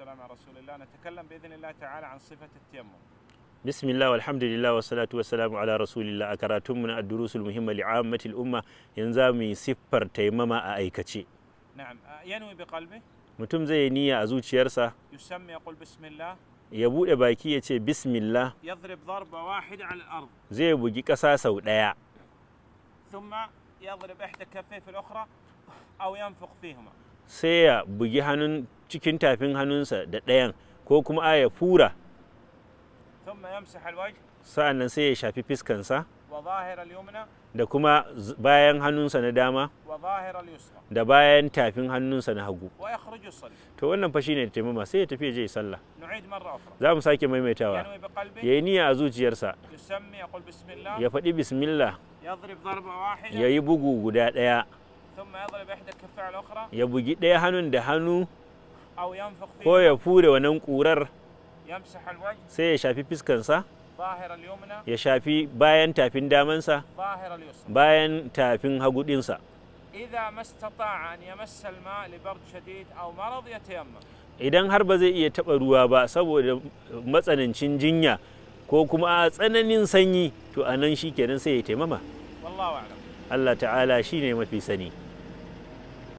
والسلام على رسول الله نتكلم بإذن الله تعالى عن صفة التيمم bismillah walhamdulillah wa salatu wa salamu ala rasulillah a karatunmu na addurusul muhimma li'ammatil umma yanzu za mu yi siffar taimama a aikace نعم آه، ينوي بقلبه mutum zai yi niyya a zuciyarsa يسمي يقول بسم الله ya buɗe baki ya ce bismillah يضرب ضربة واحدة على الأرض zai bugi ƙasa sau ɗaya ثم يضرب إحدى كفيه في الأخرى أو ينفخ فيهما sai ya bugi hannun cikin tafin hannunsa da ɗayan ko kuma a ya fura ثم يمسح الوجه sa'an nan sai ya shafi fiskansa وظاهر اليمنى da kuma z- bayan hannunsa na dama وظاهر اليسرى da bayan tafin hannunsa na hagu ويخرج يصلي to wannan fa shine taimama sai ya tafi ya je ya sallah نعيد مرة أخرى za mu sake maimaitawa ينوي بقلبه ya yi niyya a zuciyarsa يسمي يقول بسم الله ya faɗi bismillah يضرب ضربة واحدة ya yi bugu guda ɗaya ثم يضرب إحدى الكفين على الأخرى ya bugi ɗaya hannun da hannu أو ينفخ ko فيه ya fure wannan ƙurar يمسح الوجه sai ya shafi fiskansa ظاهر اليمنى ya shafi bayan tafin damansa ظاهر اليسرى bayan tafin hagu ɗinsa إذا ما استطاع أن يمس الماء لبرد شديد أو مرض يتيمم idan har ba zai iya taɓa ruwa ba saboda matsanancin jinya ko kuma a tsananin sanyi to a nan shi kenan sai ya taimama والله أعلم Allah ta'ala shi ne mafi sani